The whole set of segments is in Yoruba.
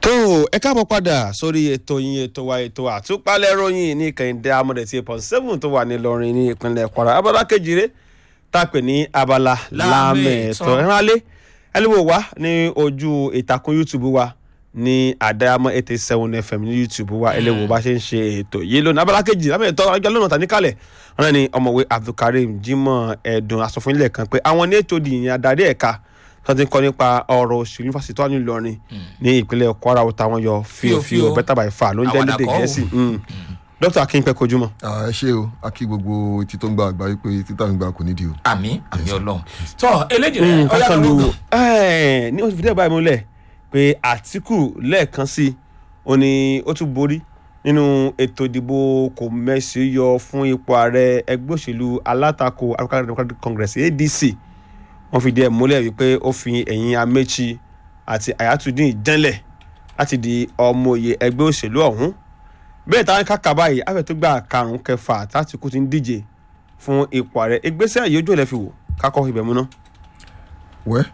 tó ẹ káàbọ̀ padà sórí ètò yín ètò wa ètò àtúpalẹ̀ ròyìn ní kẹ́hìndé amọ̀dẹ̀tì point seven tó wà ní Ìlọrin ní ìpínlẹ̀ Kwara abala kejìlé tá a pè ní abala lámẹ̀tọ́ ẹ̀rán alẹ́ ẹlẹ́wọ̀ wá ní ojú ìtàkùn YouTube wa ní àdáyàmọ́ eighty seven fm ní YouTube wa ẹlẹ́wọ̀ bá ṣe ń ṣe ètò yìí lónìí abala kejì lámẹ̀tọ́ ọjọ́ lónà tà níkàlẹ̀ wọn ní ọmọwé Abdulkareem Jimoh Ẹ̀dùn asọ̀fúnilẹ̀ kan pé àwọn ní ètò ìdìyìn adarí ẹ̀ka tó ti ń kọ́ nípa ọ̀rọ̀ òṣèlú fásitì tó wà ní Ìlọrin ní ìpínlẹ̀ Kwara táwọn yọ fíofío better by far ló ń jẹ́ lédè Gẹ̀ẹ́sì dókítà akínpẹ́ kojúmọ́. ẹ ṣé o a kí gbogbo etí tó ń gba àgbáyé pé títà ń gba kò nídìí o. àmì àmì Ọlọ́run tọ eléjì rẹ ọyá kákan ló lu gbọ. ní oṣù fìdí ẹ̀ báyìí múlẹ̀ pé Àtíkù lẹ́ẹ̀kan sí ó ní ó tún borí nínú ètò ìdìbò kò mẹ́sì yọ fún ipò ààrẹ ẹgbẹ́ òṣèlú alátakò African Democratic Congress ADC wọ́n fìdí ẹ̀ múlẹ̀ wípé ó fi ẹ̀yìn Amechi àti Ayatollah jẹ́lẹ̀ láti di ọmọ òye ẹgbẹ́ òṣèlú ọ̀hún bẹ́ẹ̀ táwọn kàkà báyìí afẹ́ tó gbà karùn-ún kẹfà tátìkù ti ń díje fún ipò ààrẹ ìgbésẹ̀ yìí ojú ẹ̀ lẹ́ fi wò kákọ́ ibẹ̀ múná. wẹ́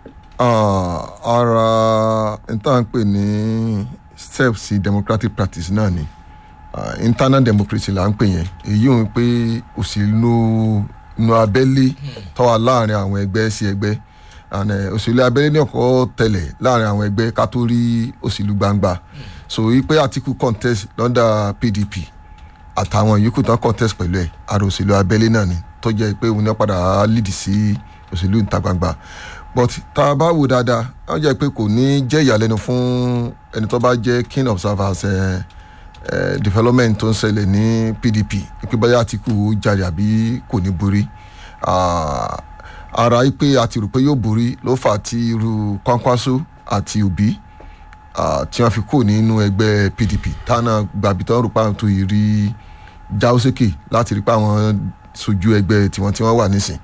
ara n tá à ń pè ní steps democratic practice náà ni Ah, internal democracy là ń pè yẹn èyí ò ń pé òṣèlú inú abẹ́lé tó wà láàrin àwọn ẹgbẹ́ sí ẹgbẹ́ and eh, òṣèlú abẹ́lé ní ọ̀kọ́ tẹ̀lẹ̀ láàrin àwọn ẹgbẹ́ ká tó rí òṣèlú gbangba so wípé Àtíkù contest lọ́ndà PDP àtàwọn yòókù tán contest pẹ̀lú ẹ̀ ara òṣèlú abẹ́lé náà ni tó jẹ́ pé òun náà padà lead sí òṣèlú ìta gbangba but tá a bá wò dáadáa wọ́n jẹ́ pé kò ní jẹ́ ìyàlẹ́nu fún ẹni tó bá jẹ́ keen observers ẹ̀ ẹ̀ development tó ń ṣẹlẹ̀ ní PDP pé báyà Àtíkù jáde àbí kò ní borí Ah, ara yìí pé a ti rò pé yóò borí ló fà á tí irú Kwankwaso àti Obi ah, tí wọ́n fi kó nínú ẹgbẹ́ PDP tánà gbàbí tán rò pé àwọn tó yìí rí jáwó sókè láti rí pé àwọn sojú ẹgbẹ́ tiwọn tí wọ́n wà nísìn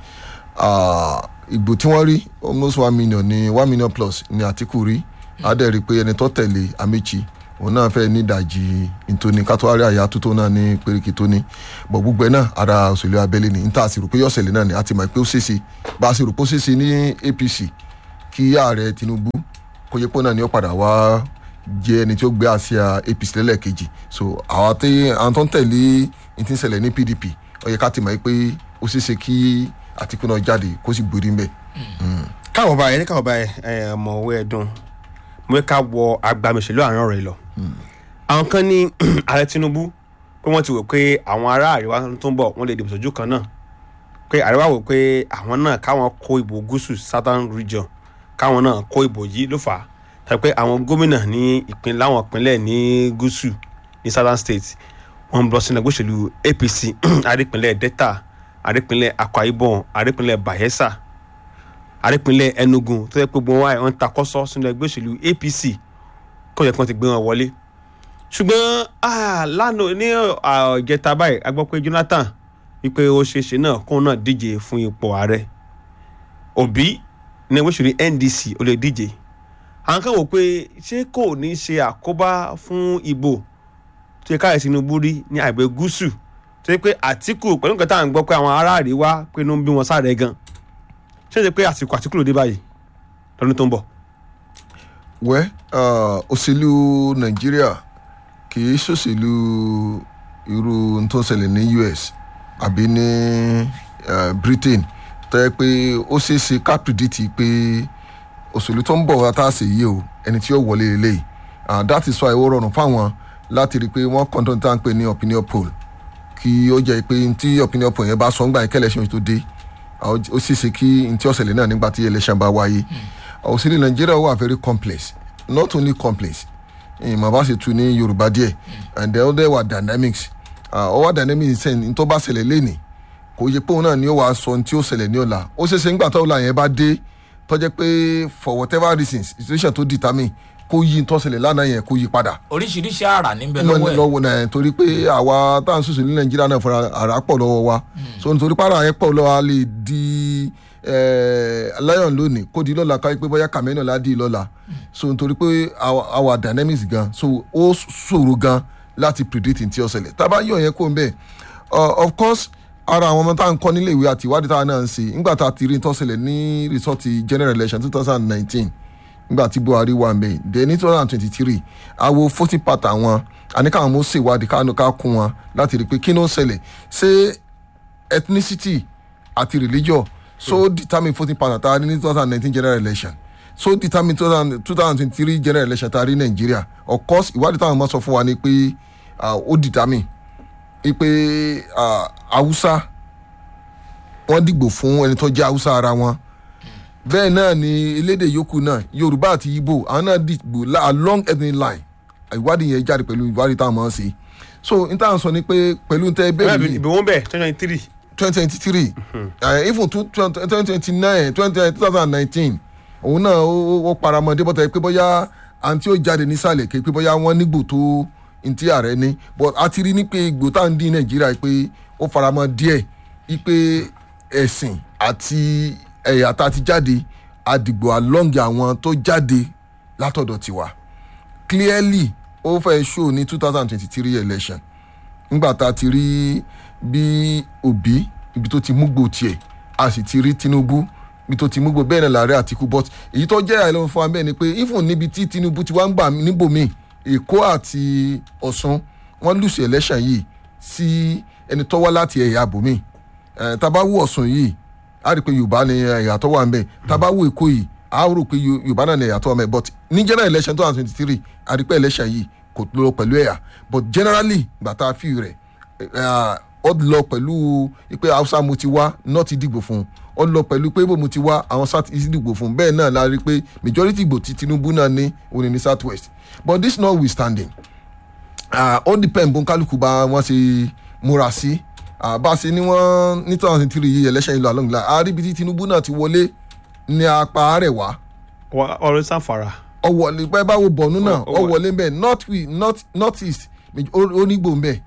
Ah, ìbò tí wọ́n rí almost one million ní one million plus ní Àtíkù rí adẹ́ rí i pé ẹni tó tẹ̀lé Amechi òun náà fẹ́ ní ìdajì ntoni kátólárì àyà tó tó náà ní péréke tó ní bọ̀ gbogbo ẹ̀ náà ara òṣèlú abẹ́lé ni níta àti rò pé yọ̀sẹ̀lẹ̀ náà ni àti mọ̀ pé ó ṣeéṣe bá a ṣe rò pé ó ṣeéṣe ní APC kí ààrẹ Tinubu kó yẹ pé náà ni ó padà wá jẹ́ ẹni tí ó gbé àsíá APC lẹ́lẹ́kejì so àwọn tí àwọn tó ń tẹ̀lé ní ti ń ṣẹlẹ̀ ní PDP ó yẹ ká ti mọ̀ pé ó ṣeéṣe kí Àtíkù náà jáde kó sì gbórí ń bẹ̀. káwọ báyìí ní káwọ báyìí ẹ ọmọwé ẹdùn mo fẹ́ ká wọ agbamìṣèlú àárín ọ̀rọ̀ yìí lọ. àwọn kan ní ààrẹ Tinubu pé wọ́n ti wò pé àwọn ará àríwá tó ń bọ̀ wọ́n lè dìbò sójú kan náà pé àríwá wò pé àwọn náà káwọn kó ìbò gúúsù southern region káwọn náà kó ìbò yìí ló fà á tàbí pé àwọn gómìnà ní ìpín láwọn ìpínlẹ̀ ní gúúsù ní southern state wọ́n ń lọ sínú ẹgbẹ́ òṣèlú APC àrípínlẹ̀ Delta àrípínlẹ̀ Akwa Ibom àrípínlẹ̀ Bayelsa àrípínlẹ̀ Enugu tó yẹ pé gbogbo wọn àwọn takọ́sọ́ sínú ẹgbẹ́ òṣèlú APC kó yẹ kí wọ́n ti gbé wọn wọlé ṣùgbọ́n ah, lánàá ní ah, ìjẹta báyìí a gbọ́ pé Jonathan wípé ó ṣeéṣe náà kóun náà díje fún ipò ààrẹ Obi ní ẹgbẹ́ òṣèlú NDC ó lè díje àwọn kan wò pé ṣé kò ní ṣe àkóbá fún ìbò tó yẹ káyọ̀ Tinubu rí ní àgbẹ̀ gúúsù tó yẹ pé Àtíkù pẹ̀lú nǹkan tá à ń gbọ́ pé àwọn ará àríwá pé inú ń bí wọn sáré gan ṣé ṣe pé àsìkò Àtíkù ló dé báyìí lọ́dún tó ń bọ̀. wẹ́ ah, òṣèlú nàìjíríà kì í ṣòṣèlú irú n tó ń ṣẹlẹ̀ ní US àbí ní ah, Britain tó yẹ pé ó ṣeé ṣe ká pìdítì pé òṣèlú tó ń bọ̀ wá tá a ṣe yìí o ẹni tí ó wọlé lélẹ́yìí ah, that is why ó rọrùn fáwọn láti rí i pé wọ́n kọ́ńtọ́n tá à ń pè ní opinion poll kí ó jẹ́ pé tí opinion poll yẹn bá sọ ńgbà yẹn kẹ́lẹ́ ṣe tó dé ó sì ṣe kí n tí ó ṣẹlẹ̀ náà nígbà tí election bá wáyé òṣèlú nàìjíríà wà very complex not only complex ìmọ̀ bá ṣe tu ní yorùbá díẹ̀ and then there were dynamics ó wà dynamics sẹ́yìn ní tó bá ṣẹlẹ̀ lẹ́nìí kò yẹ pé òun náà ni ó wàá sọ ní tí ó ṣẹlẹ̀ ní ọ̀la ó ṣeé ṣe nígbà tó ọ̀la yẹn bá dé tó jẹ́ pé for whatever reasons situation tó determine kó yí ní tó ṣẹlẹ̀ lánàá yẹn kó yí padà oríṣiríṣi àrà níbẹ̀ lọ́wọ́ ẹ̀ lọ́wọ́ náà torí pé àwa tá à ń sòsò ní nàìjíríà náà fúnra àrà pọ̀ lọ́wọ́ wa so nítorí pàrọ̀ yẹn pọ̀ lọ́wọ́ a lè di lion lónìí kó di lọ́la káyọ̀ pé bóyá kàmẹ́nà la di lọ́la so nítorí pé our our dynamics gan so ó ṣòro gan láti predict ní tí ó ṣẹlẹ̀ tá a bá yọ̀ yẹn kó ń bẹ̀ of course ara àwọn ọmọ tá à ń kọ́ nílé ìwé àti ìwádìí tá a náà ń ṣe nígbà tá a ti rí ní tó ṣẹlẹ̀ ní result general election two thousand nineteen nígbà tí buhari wà mbẹ then ní two thousand and twenty-three àwo voting pattern wọn àníkàwọn mọ̀ ṣèwádìí kánú ká kún wọn láti rí i pé kí ló ń ṣẹlẹ̀ ṣé ethnicity àti religion so determine voting pattern tá a rí ní two thousand and nineteen general election so determine two thousand two thousand twenty three general election tá a rí nàìjíríà of course ìwádìí táwọn ọmọ sọ fún wa ni pé ah, ó determine pé ah, haúsá wọ́n dìgbò fún ẹni tó jẹ́ haúsá ara wọn bẹ́ẹ̀ náà ni elédè yòókù náà yorùbá àti ibo àwọn náà dìgbò la- along ethnic line ìwádìí yẹn jáde pẹ̀lú ìwádìí táwọn ọmọ ṣe so n táwọn sọ ni pé pẹ̀lú tẹ́ bẹ́ẹ̀ bẹ́ẹ̀ yìí ìbò wọn bẹ̀ twenty twenty three twenty twenty three even twenty twenty nine twenty two thousand and nineteen òun náà ó ó paramọ́ débọ̀tà pé bóyá àǹtí ó jáde nísàlẹ̀ ké pé bóyá wọ́n nígbò tó ntí ààrẹ ní but a ti rí ní pé ìgbò tá à ń dín nàìjíríà pé ó faramọ́ díẹ̀ wípé ẹ̀sìn àti ẹ̀yà tá a ti jáde àdìgbò along àwọn tó jáde látọ̀dọ̀ tiwa clearly ó fẹ́ show ní two thousand twenty three election nígbà tá a ti rí bí òbí ibi tó ti múgbò tiẹ̀ a sì ti rí tinubu ibi tó ti múgbò bẹ́ẹ̀ náà làárẹ̀ àtìkú but èyí tó jẹ́ àìlọ́wọ́ fún wa bẹ́ẹ̀ ni pé even níbi tí tinubu ti wá ń gbà níbòmíì èkó àti ọ̀sùn wọ́n lùsì election yìí sí ẹni tó wá láti ẹ̀yà àbòmíì ẹ̀ tá a bá wò ọ̀sùn yìí a rí i pé yorùbá ni ẹ̀yà tó wà ń bẹ̀ tá a bá wò èkó yìí a rò pé Yo- yorùbá náà ni ẹ̀yà tó wà ń bẹ̀ but ní general election two thousand twenty three a rí i pé election yìí kò lọ pẹ̀lú ẹ̀yà but generally gbà tá a fi rẹ̀ eh, ó lọ pẹ̀lú pé hausa mo ti wá náà ti dìgbò fún un ó lọ pẹ̀lú pé ibo mo ti wá àwọn south east dìgbò fún un bẹ́ẹ̀ náà la rí i pé majority ìgbò tí tinubu náà ní òun ní south west but this notwithstanding ah, ó depend bó kálukú bá wọn ṣe múra sí Ah, bá a ṣe ní wọn ní two thousand three yìí election ìlú along the line àríbi tí tinubu náà ti wọlé ní apá àrẹwà ọ̀rẹ́ sanfara ọwọlé pẹ báwo bọ̀nú náà Ó- ó wà. ọwọlé ń bẹ north we north north east onígbò ń bẹ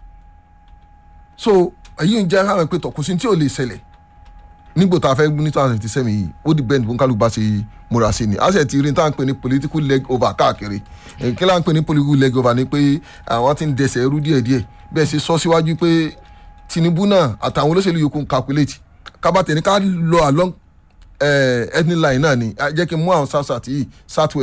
so èyí ń jẹ́ àwọn pé tọkùsí tí ò lè ṣẹlẹ̀ nígbò tá a fẹ́ ní two thousand twenty seven yìí ó di bẹ́ẹ̀ ní kálukú bá ṣe múra sí ni a sì ti rí ní tá à ń pè ní political leg over káàkiri Eh, kí là ń pè ní political leg over ni pé àwọn ti ń dẹsẹ̀ ẹrú díẹ̀díẹ̀ bẹ́ẹ̀ ṣe sọ síwájú pé tinubu náà àtàwọn olóṣèlú yòókù ń calculate kábàtẹ̀ ní ká lọ along eh, ethnic line náà ni Ah, jẹ́ kí n mú àwọn south south yìí south west